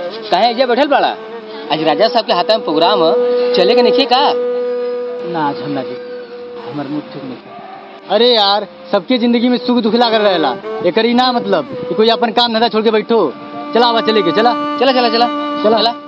कहे एजा बैठल बड़ा आज राजा साहब के हाथ में प्रोग्राम ह चले के नहीं का ना झमना जी हमार मूड ठीक नहीं अरे यार सबके जिंदगी में सुख दुख लागल रहेला एकर ई ना मतलब कि कोई अपन काम धंधा छोड़ के बैठो चला आवा चले के चला चला चला चला चला। चला